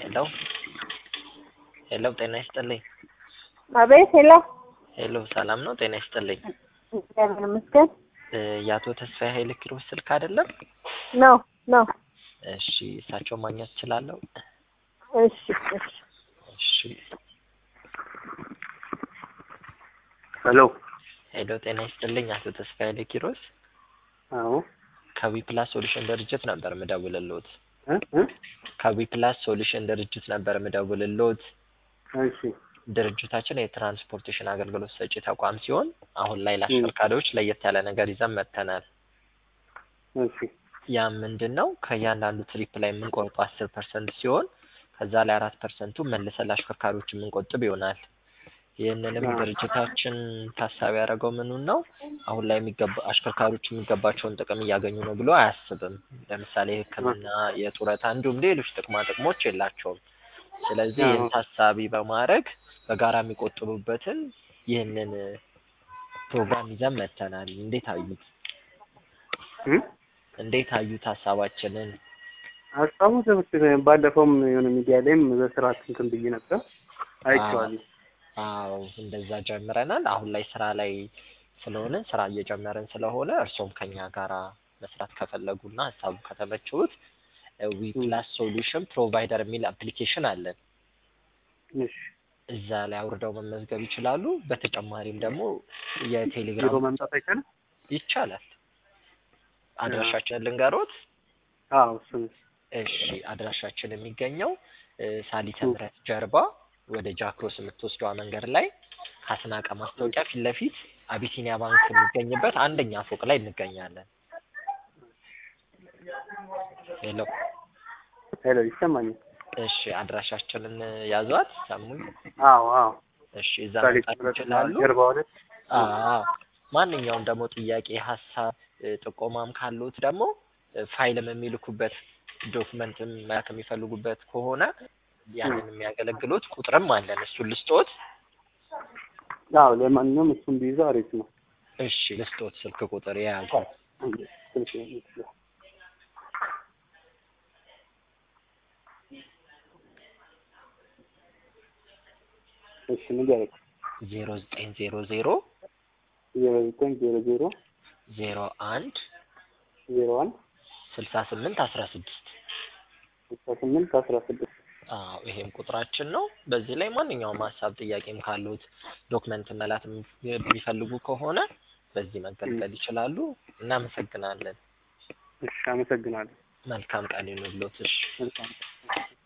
ሄሎ ሄሎ ጤና ይስጥልኝ። አቤት ሄሎ ሄሎ ሰላም ነው? ጤና ይስጥልኝ። እግዚአብሔር ይመስገን እ የአቶ ተስፋዬ ኃይለ ኪሮስ ስልክ አይደለም? ነው ነው። እሺ እሳቸውን ማግኘት እችላለሁ? እሺ እሺ እሺ ሄሎ ሄሎ ጤና ይስጥልኝ አቶ ተስፋዬ ኃይለ ኪሮስ አዎ ከዊ ፕላስ ሶሉሽን ድርጅት ነበር ምደውልልዎት። እ እ ከዊ ፕላስ ሶሉሽን ድርጅት ነበር ምደውልልዎት። እሺ ድርጅታችን የትራንስፖርቴሽን አገልግሎት ሰጪ ተቋም ሲሆን አሁን ላይ ለአሽከርካሪዎች ለየት ያለ ነገር ይዘን መጥተናል። እሺ ያ ምንድን ነው? ከእያንዳንዱ ትሪፕ ላይ የምንቆርጠው አስር ፐርሰንት ሲሆን ከዛ ላይ አራት ፐርሰንቱ መልሰን ለአሽከርካሪዎች የምንቆጥብ ይሆናል። ይህንንም አዎ። ድርጅታችን ታሳቢ ያደረገው ምኑን ነው? አሁን ላይ የሚገባ አሽከርካሪዎች የሚገባቸውን ጥቅም እያገኙ ነው ብሎ አያስብም። ለምሳሌ ሕክምና፣ የጡረታ እንዲሁም ሌሎች ጥቅማ ጥቅሞች የላቸውም። ስለዚህ አዎ። ይህን ታሳቢ በማድረግ በጋራ የሚቆጥቡበትን ይህንን ፕሮግራም ይዘን መጥተናል። እንዴት አዩት? እ እንዴት አዩት ሀሳባችንን? ሀሳቡ ትምህርት ባለፈውም የሆነ ሚዲያ ላይም በስርዓት እንትን ብዬ ነበር አይቼዋለሁ። አዎ እንደዛ ጀምረናል። አሁን ላይ ስራ ላይ ስለሆነ ስራ እየጀመርን ስለሆነ እርሶም ከኛ ጋራ መስራት ከፈለጉና ሀሳቡ ከተመቸዎት ዊ ፕላስ ሶሉሽን ፕሮቫይደር የሚል አፕሊኬሽን አለን። እሺ እዛ ላይ አውርደው መመዝገብ ይችላሉ። በተጨማሪም ደግሞ ቢሮ የቴሌግራም መምጣት አይቻልም? ይቻላል። አድራሻችንን ልንገሮት? አዎ እሱ ነው። እሺ አድራሻችን የሚገኘው እ ሳሊተ ምሕረት ጀርባ ወደ ጃክሮስ የምትወስደዋ መንገድ ላይ ከአስናቀ ማስታወቂያ ፊት ለፊት አቢሲኒያ ባንክ የሚገኝበት አንደኛ ፎቅ ላይ እንገኛለን። ሄሎ ሄሎ ይሰማኛል? እሺ አድራሻችንን ያዟት ሰሙኝ። አዎ አዎ እሺ እዛ ሳሊት መምጣት ምሕረት ይችላሉ። ጀርባ ሁለት አዎ ማንኛውም ደግሞ ጥያቄ፣ ሀሳብ፣ እ ጥቆማም ካሉት ደግሞ እ ፋይልም የሚልኩበት ዶክመንትም መላክ የሚፈልጉበት ከሆነ ያንን የሚያገለግሉት ቁጥርም አለን። እሱን ልስጦት? አዎ ለማንኛውም እሱን ቢይዘው አሪፍ ነው። እሺ ልስጦት ስልክ ቁጥር የያዙ ስልክ ይመስላል። እሺ ንገረኝ። ዜሮ ዘጠኝ ዜሮ ዜሮ ዜሮ ዘጠኝ ዜሮ ዜሮ ዜሮ አንድ ዜሮ አንድ ስልሳ ስምንት አስራ ስድስት ስልሳ ስምንት አስራ ስድስት አዎ ይሄም ቁጥራችን ነው። በዚህ ላይ ማንኛውም ሀሳብ ጥያቄም ካሉት ዶክመንት መላት የሚፈልጉ ከሆነ በዚህ መገልገል ይችላሉ። እናመሰግናለን። እሺ አመሰግናለሁ። መልካም ቀን ይሁንልዎት። እሺ መልካም